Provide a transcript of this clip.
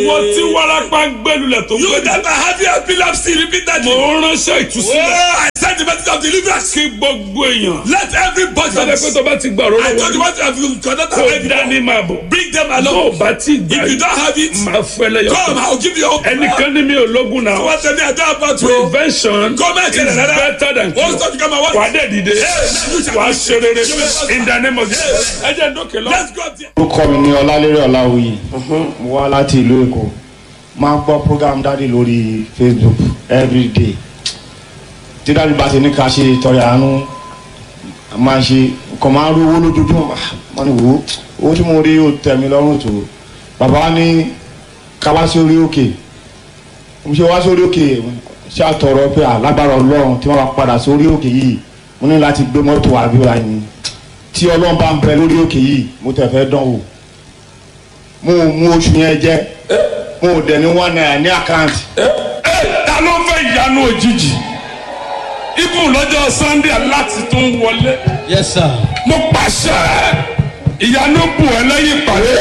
mo ti warapa gbẹlulẹ̀ tó You gbẹdẹ. that are having epilepsy repeatedly. mo ránṣẹ́ Oh, ìtúsílẹ̀. I send the message of deliverance. kí gbogbo èèyàn. Let everybody. sọ́dọ̀ pé tó bá ti gbà rọ́rọ́ I told you wọlé. what have you conducted kó already. dání máa bọ̀. Bring them tó o along. bá ti gbà If you don't have it, máa fẹ́ lẹ́yọ̀. come, I'll give you hope. ẹnìkan ní mi ò lógun náà. Wọ́n tẹ̀lé àdá àbátú. prevention Come and is tell us that. better than Wọ́n cure. sọ fún kama wá. wà á dẹ̀ dìde wà á ṣe rere in the name of Jesus. ẹ jẹ́ dókè lọ. Let's go there. orúkọ mi ní ọlálérè ọláwuyì mo wá láti ìlú èkó máa ń gbọ́ program dáàdi lórí facebook everyday tí dáàdi bá ti ní ká ṣe ìtọrẹ àánú máa ń ṣe nǹkan máa ń rí owó lójoojúmọ́ wọ́n ní wò ó owó tí mo rí ó tẹ̀ mí lọ́rùn tó bàbá wa ní ká wá sí orí òkè mo ṣe wá sórí òkè ṣé àtọ̀rọ̀ pé alágbára ọlọ́run tí wọ́n bá padà sórí òkè yìí mo ní láti gbé mọ́tò àbíọ́ra yìí tí ọlọ́run bá ń bẹ lórí òkè yìí mo tẹ̀ fẹ́ dán wò mo ò mú oṣù yẹn jẹ mo ò dẹ̀ ní one naira ní àkáǹtì ta ló fẹ́ ìyanu òjijì ibùn lọ́jọ́ sunday láti tún wọlé Yes, sir. mo pàṣẹ ìyanu bù ẹ lẹ́yìn ìpàdé